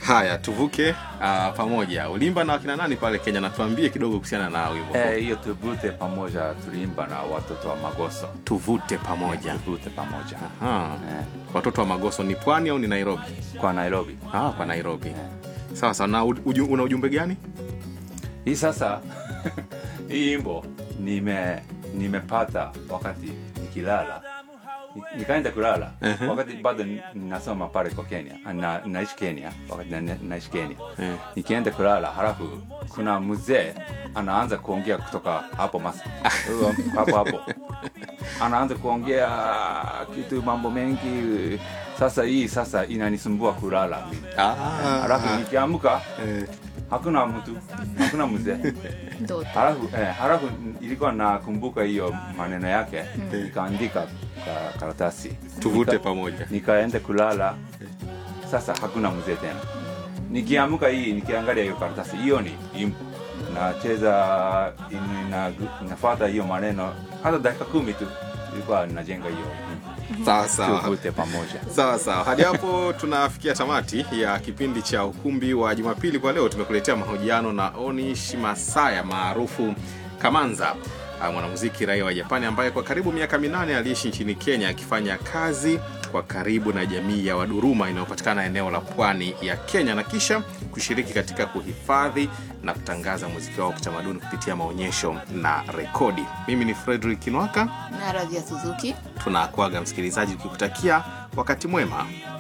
Haya, tuvuke uh, pamoja. Ulimba na wakina nani pale Kenya? Natuambie kidogo kuhusiana na wimbo Eh, huu. hiyo tuvute pamoja tuliimba na watoto wa Magoso. Tuvute pamoja. Tuvute pamoja Ah, eh, watoto wa Magoso ni pwani au ni Nairobi? kwa Nairobi. Ah, kwa Nairobi. Sawa sawa. Na uju, una ujumbe gani? Hii sasa hii wimbo nime nimepata wakati nikilala Ni- nikaenda kulala Mhm. wakati bado ni- nasoma pale kwa Kenya na, naishi Kenya wakati na, naishi Kenya Eh. nikienda kulala halafu kuna mzee anaanza kuongea kutoka hapo mas hapo hapo anaanza kuongea kitu mambo mengi sasa hii sasa inanisumbua kulala Ah, halafu nikiamka eh, hakuna mtu hakuna mzee ndoto halafu eh, halafu ilikuwa nakumbuka hiyo maneno yake nikaandika ka karatasi tuvute Nika- pamoja. nikaenda kulala sasa hakuna mzee tena nikiamka hii nikiangalia hiyo karatasi hiyo ni impo nacheza ina- inafuata hiyo maneno hata dakika kumi tu ilikuwa najenga hiyo Sawa sawa. tuvute pamoja Sawa sawa, hadi hapo tunafikia tamati ya kipindi cha ukumbi wa Jumapili. Kwa leo tumekuletea mahojiano na Onishi Masaya maarufu Kamanza, ah, mwanamuziki raia wa Japani ambaye kwa karibu miaka minane aliishi nchini Kenya akifanya kazi kwa karibu na jamii ya Waduruma inayopatikana eneo la pwani ya Kenya na kisha kushiriki katika kuhifadhi na kutangaza muziki wao wa kitamaduni kupitia maonyesho na rekodi. Mimi ni Frederick Kinwaka, na Radhia Suzuki tunakuaga msikilizaji, tukikutakia wakati mwema.